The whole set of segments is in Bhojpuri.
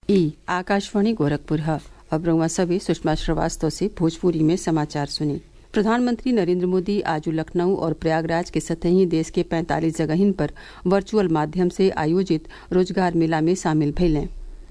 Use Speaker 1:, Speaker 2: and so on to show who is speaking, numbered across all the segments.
Speaker 1: ई आकाशवाणी गोरखपुर है अब रउआ सभी सुषमा श्रीवास्तव से भोजपुरी में समाचार सुनी प्रधानमंत्री नरेंद्र मोदी आज लखनऊ और प्रयागराज के सतही देश के 45 जगहिन पर वर्चुअल माध्यम से आयोजित रोजगार मेला में शामिल भइलें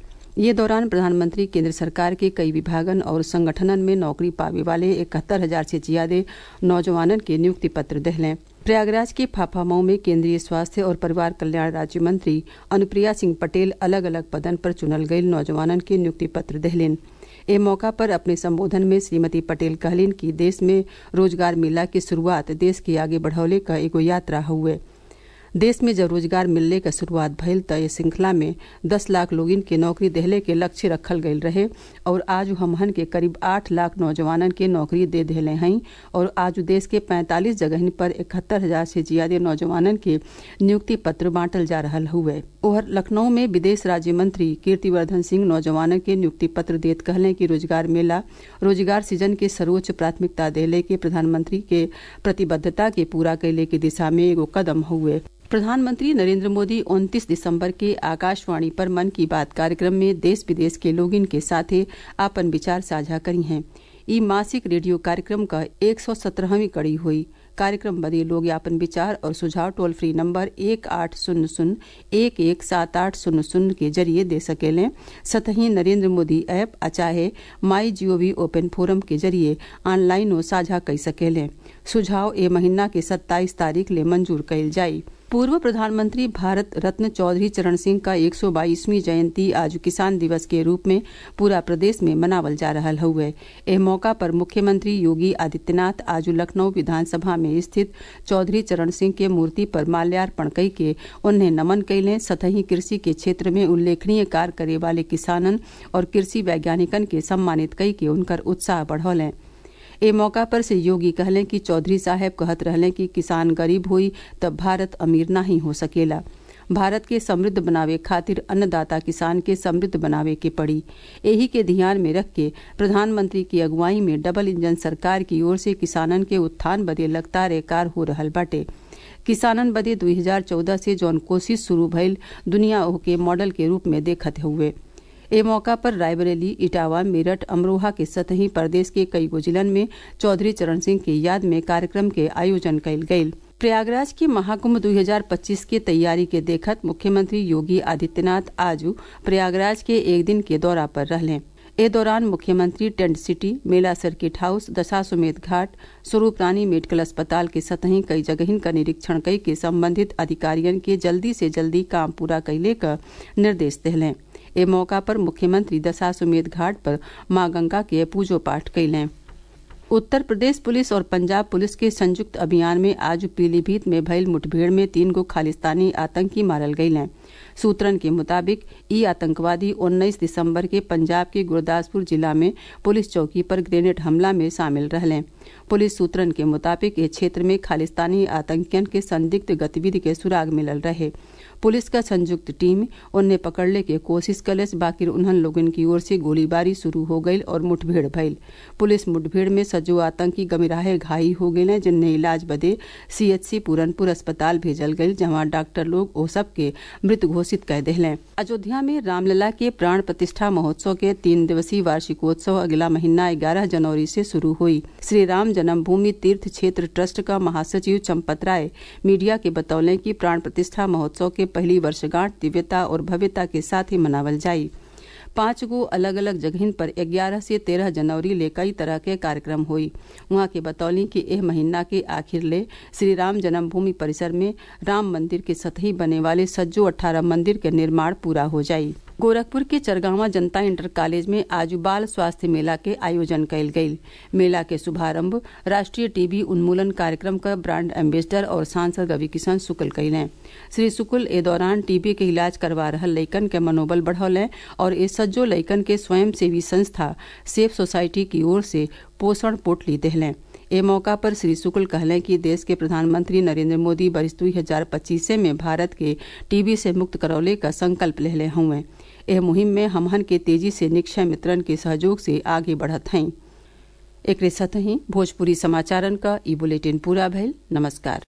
Speaker 1: ये दौरान प्रधानमंत्री केंद्र सरकार के कई विभागन और संगठनन में नौकरी पावे वाले इकहत्तर हजार से ज्यादा नौजवानन के नियुक्ति पत्र दहलें प्रयागराज के फाफामऊ में केंद्रीय स्वास्थ्य और परिवार कल्याण राज्य मंत्री अनुप्रिया सिंह पटेल अलग अलग पदन पर चुनल गये नौजवानन के नियुक्ति पत्र दहलेन ए मौका पर अपने संबोधन में श्रीमती पटेल कहलिन कि देश में रोजगार मेला की शुरुआत देश के आगे बढ़ौले का एगो यात्रा हुए देश में जब रोजगार मिलने का शुरुआत भइल त ये श्रृंखला में दस लाख लोगिन के नौकरी देहले के लक्ष्य रखल गयल रहे और आज हमहन के करीब आठ लाख नौजवानन के नौकरी दे देहले हई और आज देश के पैंतालीस जगह पर इकहत्तर हजार से ज्यादा नौजवानन के नियुक्ति पत्र बांटल जा रहा हुए ओहर लखनऊ में विदेश राज्य मंत्री कीर्तिवर्धन सिंह नौजवानन के नियुक्ति पत्र देत कहले कि रोजगार मेला रोजगार सृजन के सर्वोच्च प्राथमिकता देले के प्रधानमंत्री के प्रतिबद्धता के पूरा कैले के दिशा में एगो कदम हुए प्रधानमंत्री नरेंद्र मोदी 29 दिसंबर के आकाशवाणी पर मन की बात कार्यक्रम में देश विदेश के लोगिन के साथे आपन विचार साझा करी हैं ई मासिक रेडियो कार्यक्रम का एक सौ सत्रहवीं कड़ी हुई कार्यक्रम बदे लोग अपन विचार और सुझाव टोल फ्री नंबर एक आठ शून्य शून्य एक एक सात आठ शून्य शून्य के जरिए दे सकेलें सतही नरेंद्र मोदी ऐप आ चाहे माई जीओवी ओपन फोरम के जरिए ऑनलाइन साझा कर सकेलें सुझाव ए महीना के सत्ताईस तारीख ले मंजूर कयल जाई पूर्व प्रधानमंत्री भारत रत्न चौधरी चरण सिंह का 122वीं जयंती आज किसान दिवस के रूप में पूरा प्रदेश में मनावल जा रहा हुए एह मौका पर मुख्यमंत्री योगी आदित्यनाथ आज लखनऊ विधानसभा में स्थित चौधरी चरण सिंह के मूर्ति पर माल्यार्पण कई के उन्हें नमन कैलें सतही कृषि के क्षेत्र में उल्लेखनीय कार्य करे वाले किसानन और कृषि वैज्ञानिकन के सम्मानित कई के उनकर उत्साह बढ़ौलें ए मौका पर से योगी कहलें कि चौधरी साहब कहत रहलें कि किसान गरीब हुई तब भारत अमीर नहीं हो सकेला भारत के समृद्ध बनावे खातिर अन्नदाता किसान के समृद्ध बनावे के पड़ी यही के ध्यान में रख के प्रधानमंत्री की अगुवाई में डबल इंजन सरकार की ओर से किसानन के उत्थान बदे लगातार कार हो रहल बाटे किसानन बदे 2014 से जौन कोशिश शुरू भइल दुनिया ओके मॉडल के रूप में देखत हुए ए मौका पर रायबरेली इटावा मेरठ अमरोहा के सतही प्रदेश के कई गो जिलन में चौधरी चरण सिंह की याद में कार्यक्रम के आयोजन कयल गयल प्रयागराज के महाकुंभ 2025 के तैयारी के देखत मुख्यमंत्री योगी आदित्यनाथ आज प्रयागराज के एक दिन के दौरा पर रहलें ए दौरान मुख्यमंत्री टेंट सिटी मेला सर्किट हाउस दशाश्वमेध घाट स्वरूप रानी मेडिकल अस्पताल के सतही कई जगहिन का निरीक्षण कई के संबंधित अधिकारियन के जल्दी से जल्दी काम पूरा कैले का निर्देश दिलें ए मौका पर मुख्यमंत्री दशाश्वमेध घाट पर मां गंगा के पूजो पाठ कैलें उत्तर प्रदेश पुलिस और पंजाब पुलिस के संयुक्त अभियान में आज पीलीभीत में भइल मुठभेड़ में तीन गो खालिस्तानी आतंकी मारल गये सूत्रन के मुताबिक ई आतंकवादी 19 दिसंबर के पंजाब के गुरदासपुर जिला में पुलिस चौकी पर ग्रेनेड हमला में शामिल रहले पुलिस सूत्रन के मुताबिक इस क्षेत्र में खालिस्तानी आतंकियन के संदिग्ध गतिविधि के सुराग मिलल रहे पुलिस का संयुक्त टीम उन्हें पकड़ने की कोशिश कलस बाकी उन्हन लोगन की ओर से गोलीबारी शुरू हो गई और मुठभेड़ भइल पुलिस मुठभेड़ में सजो आतंकी गमिराहे घाई हो गये जिन्हें इलाज बदे सीएचसी पूरनपुर अस्पताल भेजल गई जहां डॉक्टर लोग ओ सब के मृत घोषित कर दिले अयोध्या में रामलला के प्राण प्रतिष्ठा महोत्सव के तीन दिवसीय वार्षिकोत्सव अगला महीना ग्यारह जनवरी से शुरू हुई श्री राम जन्मभूमि तीर्थ क्षेत्र ट्रस्ट का महासचिव चंपत राय मीडिया के बतौले कि प्राण प्रतिष्ठा महोत्सव के पहली वर्षगांठ दिव्यता और भव्यता के साथ ही मनावल जाई पांच गो अलग अलग जगहिन पर 11 से 13 जनवरी ले कई तरह के कार्यक्रम हुई वहां के बतौली कि एह महीना के आखिर ले श्री राम जन्मभूमि परिसर में राम मंदिर के सतही बने वाले सज्जो अठारह मंदिर के निर्माण पूरा हो जाई गोरखपुर के चरगावा जनता इंटर कॉलेज में आज बाल स्वास्थ्य मेला के आयोजन कयल गयी मेला के शुभारंभ राष्ट्रीय टीबी उन्मूलन कार्यक्रम का ब्रांड एम्बेसडर और सांसद रवि किशन शुक्ल कैलें श्री शुक्ल ए दौरान टीबी के इलाज करवा रहा लइकन के मनोबल बढ़ौलें और ए सज्जो लइकन के स्वयं सेवी संस्था सेफ सोसाइटी की ओर से पोषण पोटली देहलें ए मौका पर श्री शुक्ल कहलें कि देश के प्रधानमंत्री नरेंद्र मोदी वर्ष दुई हजार पच्चीस में भारत के टीबी से मुक्त करौले का संकल्प लेले हुए एह मुहिम में हमहन के तेजी से निक्षय मित्रन के सहयोग से आगे बढ़त हैं एक साथ ही भोजपुरी समाचारन का ई बुलेटिन पूरा भइल नमस्कार